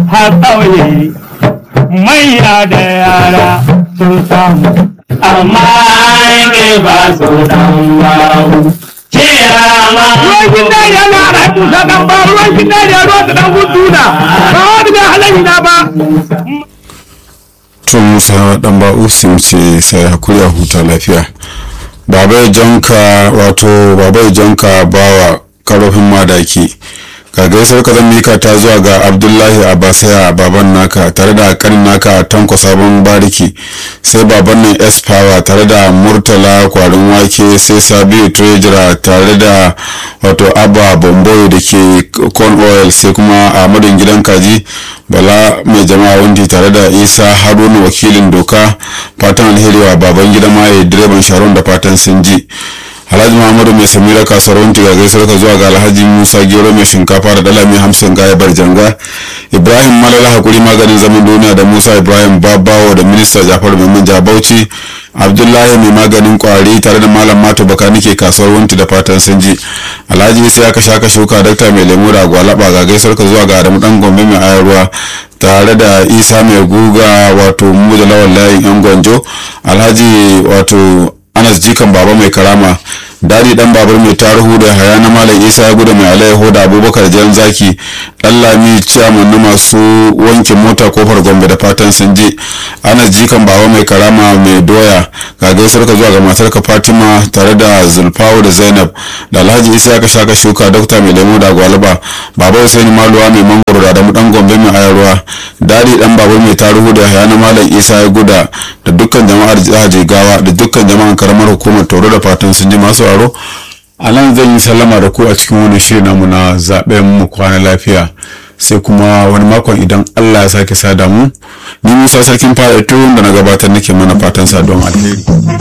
har ƙauye manya da yara sun samu amma ke ba su dan bawu ruwan gida ya na rabu da dan ba ruwan gida ya ruwa da dan guduna ba wani da halayi na ba to musa dan ba'u sun ce sai hakuri a huta lafiya babai janka wato babai janka bawa karofin madaki ka gaisar ka zan mika ta zuwa ga abdullahi abasaya baban naka tare da kanin naka tanko sabon bariki sai baban nan s power tare da murtala kwarin wake sai sabiu treasurer tare da wato abba bomboy da ke corn oil sai kuma ahmadu gidan kaji bala mai jama'a wandi tare da isa haruna wakilin doka fatan alheri wa baban gida maye direban sharon da fatan sun ji alhaji muhammadu mai samira kasuwar wanti ga gaisuwar ka zuwa ga alhaji musa gero mai shinkafa da dala mai hamsin gaya barjanga ibrahim malala hakuri maganin zaman duniya da musa ibrahim babawo da minista jafar mai manja bauchi abdullahi mai maganin kwari tare da malam mato baka nike kasuwar wanti da fatan sun ji alhaji isa ya kashe aka shuka dakta mai lemu da gwalaba ga gaisuwar ka zuwa ga adamu dan gombe mai ayarwa tare da isa mai guga wato mu da lawan layin yan gwanjo alhaji wato anas jikan baba mai karama dadi dan babur mai tarihu da haya na malam isa ya gudu mai alaiho da abubakar jan zaki dan lami ciyaman na masu wanke mota kofar gombe da fatan sun je anas jikan baba mai karama mai doya ga gaisar ka zuwa ga matar ka fatima tare da zulfawu da zainab da alhaji isa ya kasha ka shuka dokta mai lemo da gwalaba baba husaini maluwa mai mangoro da adamu dan gombe mai ayarwa dadi dan babur mai tarihu da haya na malam isa ya guda da dukkan jama'ar jihar jigawa da dukkan jama'an karamar hukumar toro da fatan sun ji masu aro a nan zan yi sallama da ku a cikin wani shirin namu na zaben mu kwana lafiya sai kuma wani makon idan allah ya sake sada mu ni musa sarkin fara da na gabatar nake mana fatan sa don alheri